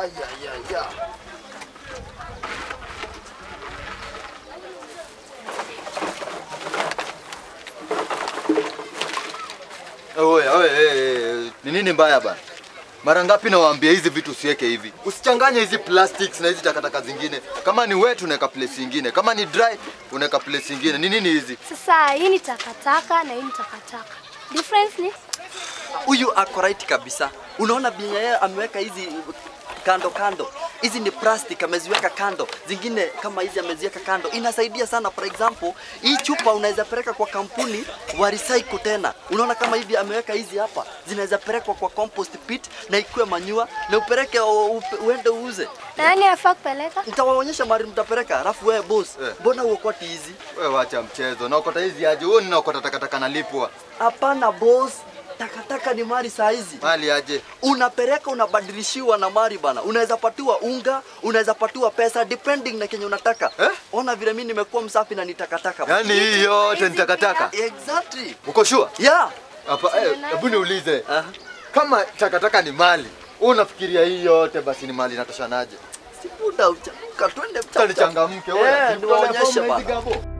Aya, ya, ya. Oya, oya, eh, eh, ni nini mbaya bana? Mara ngapi nawaambia hizi vitu usiweke hivi. Usichanganye hizi plastics na hizi takataka zingine. Kama ni wet unaweka place ingine, kama ni dry unaweka place ingine. Ni nini hizi? Sasa hii ni takataka na hii ni takataka. Difference ni Huyu ako right kabisa. Unaona venye yeye ameweka hizi kando kando, hizi ni plastic ameziweka kando, zingine kama hizi ameziweka kando. Inasaidia sana. For example, hii chupa unaweza peleka kwa kampuni wa recycle tena. Unaona kama hivi ameweka hizi hapa, zinaweza pelekwa kwa compost pit na ikuwe manyua na upeleke u- upe- uende uuze. nani afaa kupeleka? Nitawaonyesha mahali mtapeleka, alafu wewe boss, Eh. mbona uokoti hizi? Wewe wacha mchezo. Naokota hizi aje? Wewe ninaokota takataka nalipwa. Hapana boss, takataka ni mali saa hizi. Mali aje? unapeleka unabadilishiwa na mari bana, unaweza patiwa unga, unaweza patiwa pesa depending na kenye unataka Eh? Ona vile mimi nimekuwa msafi na ni takataka bana. Yaani hii yote ni takataka. Exactly. Uko sure? Yeah. Hapa eh, hebu niulize. Aha. Kama takataka ni mali, wewe unafikiria hii yote basi ni mali inatoshanaje? Sibuda uchamuka twende Sasa nichangamke Eh, wewe. niwaonyeshe Hizi bana. gabo.